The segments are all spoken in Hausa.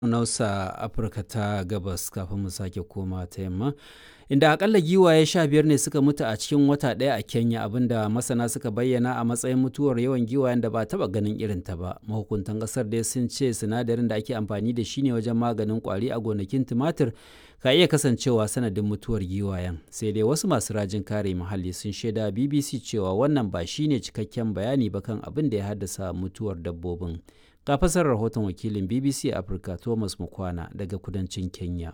nausa afirka ta gabas kafin mu sake koma ta yamma inda akalla giwaye sha biyar ne suka mutu a cikin wata ɗaya a kenya abinda masana suka bayyana a matsayin mutuwar yawan giwayen da ba taɓa ganin irin ta ba mahukuntan ƙasar dai sun ce sinadarin da ake amfani da shi ne wajen maganin ƙwari a gonakin tumatir ka iya kasancewa sanadin mutuwar giwayen sai dai wasu masu rajin kare muhalli sun shaida bbc cewa wannan ba shine cikakken bayani ba kan abin da ya haddasa mutuwar dabbobin ga fasar rahoton wakilin bbc afirka thomas mukwana daga kudancin kenya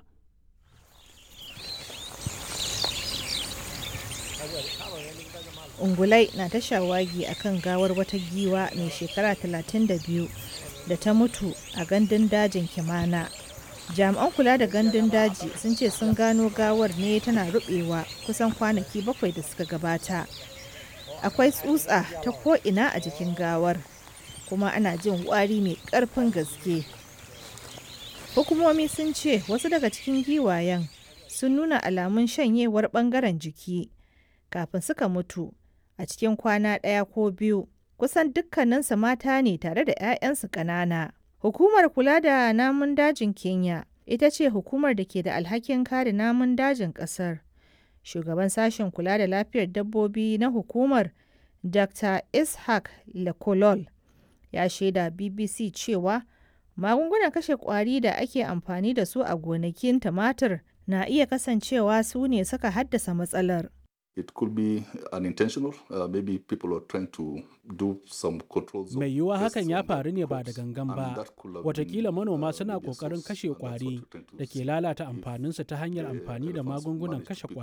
ungulai na ta shawagi a kan gawar wata giwa mai shekara 32 da ta mutu a gandun dajin kimana jami'an kula da gandun daji sun ce sun gano gawar ne tana rubewa kusan kwanaki bakwai da suka gabata akwai tsutsa ta ko'ina a jikin gawar kuma ana jin wari mai ƙarfin gaske hukumomi sun ce wasu daga cikin giwayen sun nuna alamun shanyewar ɓangaren jiki kafin suka mutu a cikin kwana ɗaya ko biyu kusan dukkaninsu mata ne tare da 'ya'yansu ƙanana hukumar kula da namun dajin kenya ita ce hukumar da ke da alhakin kare namun dajin ƙasar shugaban sashen kula da lafiyar dabbobi na hukumar dr ishaq lekolol ya shaida bbc cewa magungunan kashe kwari da ake amfani da su a gonakin tumatir na iya kasancewa su ne suka haddasa matsalar It could be unintentional. Uh, maybe people are trying to do some controls. Mai yiwuwa hakan ya faru ne ba da gangan ba. Watakila manoma suna ƙoƙarin kashe ƙwari da ke lalata amfaninsu ta hanyar amfani da magungunan kashe ƙwari.